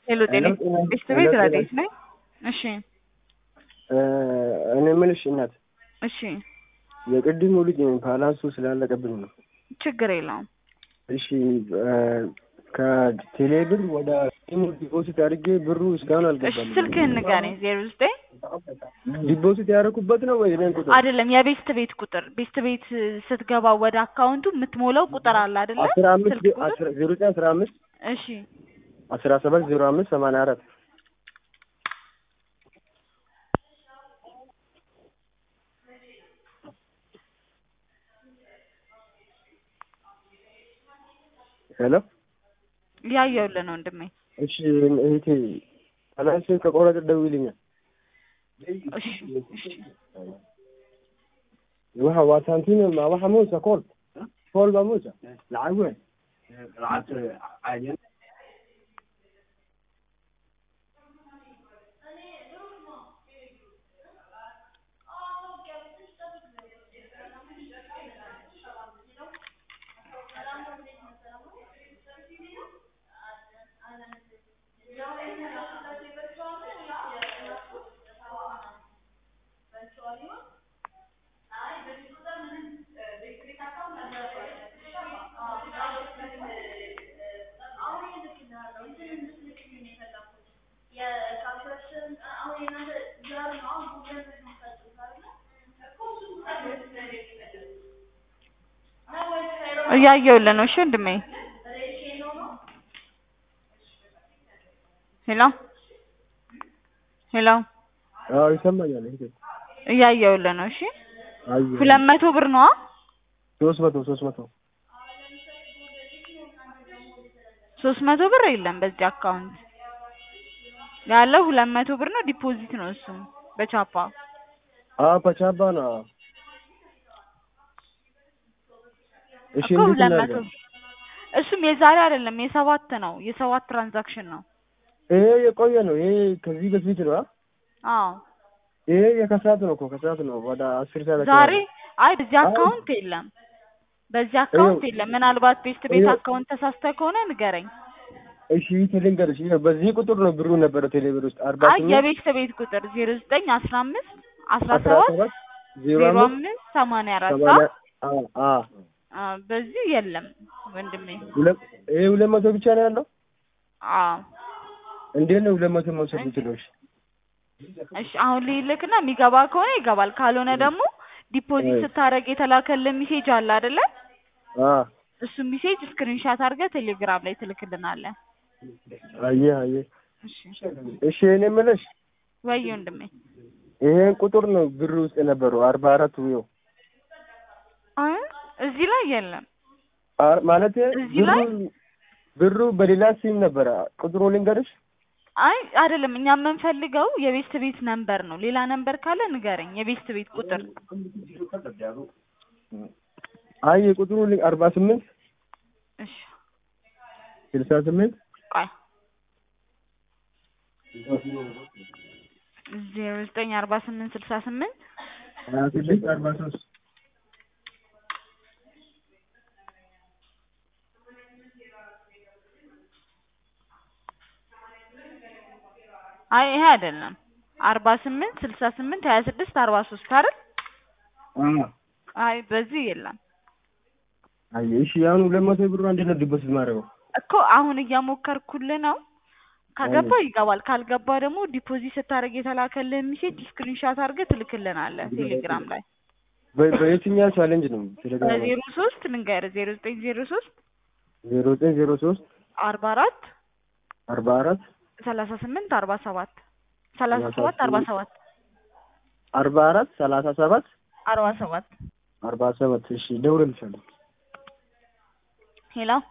ሄሎ ጤና ቤስት ቤት ረዴት ነኝ። እሺ እኔ የምልሽ እናት እሺ የቅድሙ ልጅ ፓላንሱ ስላለቀብኝ ነው። ችግር የለውም። እሺ ከቴሌ ብር ወደ ኢሞ ዲፖዚት አድርጌ ብሩ እስካሁን እሺ አልገባም። ስልክህን ንገረኝ። ዜሮ ዘጠኝ ዲፖዚት ያደረኩበት ነው ወይ እኔን ቁጥር አይደለም የቤስት ቤት ቁጥር ቤስት ቤት ስትገባ ወደ አካውንቱ የምትሞላው ቁጥር አለ አይደለ? አስራ አምስት ስልክ ቁጥር ዜሮ ዘጠኝ አስራ አምስት እሺ አስራ ሰባት ዜሮ አምስት ሰማንያ አራት ሄሎ ያየውልህ ነው ወንድሜ። እሺ እህቴ ፓላንስ ከቆረጠ ደውይልኛል። እሺ እሺ waxa waa santiin ma waxa muusa kool kool baa muusa lacag weyn እያየውልህ ነው። እሺ ወንድሜ። ሄሎ ሄሎ አዎ ይሰማኛል እህቴ እያየውልህ ነው። እሺ አየሁ ሁለት መቶ ብር ነዋ። ሶስት መቶ ሶስት መቶ ሶስት መቶ ብር የለም በዚህ አካውንት ያለው ሁለት መቶ ብር ነው። ዲፖዚት ነው እሱም በቻፓ አዎ በቻባ ነው እሺ እኮ እንዴት ሁለት መቶ እናድርግ እሱም የዛሬ አይደለም የሰባት ነው የሰባት ትራንዛክሽን ነው። ይሄ የቆየ ነው ይሄ ከዚህ በፊት ነው አ? አዎ ይሄ የከሰዓት ነው እኮ ከሰዓት ነው ወደ አስር ሰዓት አካባቢ። ዛሬ አይ በዚህ አይ። አካውንት የለም በዚህ አካውንት የለም። ምናልባት ቤስት ቤት ይኸው። አካውንት ተሳስተህ ከሆነ ንገረኝ። እሺ ልንገርሽ ይኸው በዚህ ቁጥር ነው ብሩ ነበረ ቴሌብር ውስጥ አርባ አይ ስምንት የቤስት ቤት ቁጥር ዜሮ ዘጠኝ አስራ አምስት አስራ አስራ ሰባት ሰባት ዜሮ ዜሮ አምስት አምስት ሰማንያ አራት ሰማንያ አዎ አዎ አ በዚህ የለም ወንድሜ። ሁለት ይሄ ሁለት መቶ ብቻ ነው ያለው አዎ እንዴት ነው ሁለት መቶ መውሰድ የምችለው? እሺ እሺ አሁን ልልክና የሚገባ ከሆነ ይገባል፣ ካልሆነ ደግሞ ዲፖዚት አይ። ስታደርግ የተላከልህ ሜሴጅ አለ አይደለ? አዎ እሱ ሜሴጅ ስክሪንሻት አድርገህ ቴሌግራም ላይ ትልክልናለህ። አየህ አየህ እሺ እሺ እኔ የምልሽ ወይ ወንድሜ። ይሄን ቁጥር ነው ብር ውስጥ የነበረው አርባ አራት ይኸው አይ እዚህ ላይ የለም። አር- ማለት እዚህ ላይ? ብሩ ብሩ በሌላ ሲም ነበረ ቁጥሩ ልንገርሽ አይ አይደለም፣ እኛ የምንፈልገው የቤስት ቤት ነምበር ነው። ሌላ ነምበር ካለ ንገረኝ። የቤስት ቤት ቁጥር አይ የቁጥሩ ል- አርባ ስምንት እሺ ስልሳ ስምንት ቆይ ዜሮ ዘጠኝ አርባ ስምንት ስልሳ ስምንት ሀያ ስድስት አርባ ሶስት አይ ይሄ አይደለም። አርባ ስምንት ስልሳ ስምንት ሀያ ስድስት አርባ ሶስት አይደል? አይ በዚህ የለም አይ እሺ አሁን ሁለት መቶ ብሩ እንዴት ነው ዲፖዚት ማድረገው? እኮ አሁን እያሞከርኩልህ ነው። ከገባ ይገባል፣ ካልገባ ደግሞ ዲፖዚት ስታደርግ የተላከልህ ሚሴጅ ስክሪንሻት አድርገህ ትልክልናለህ ቴሌግራም ላይ በ- በየትኛው ቻሌንጅ ነው ቴሌግራም ላይ? በዜሮ ሶስት ልንገርህ ዜሮ ዘጠኝ ዜሮ ሶስት ዜሮ ዘጠኝ ዜሮ ሶስት አርባ አራት አርባ አራት ሰላሳ ስምንት አርባ ሰባት ሰላሳ ሰባት አርባ ሰባት አርባ አራት ሰላሳ ሰባት አርባ ሰባት አርባ ሰባት እሺ ደውልልሻለሁ። ሄሎ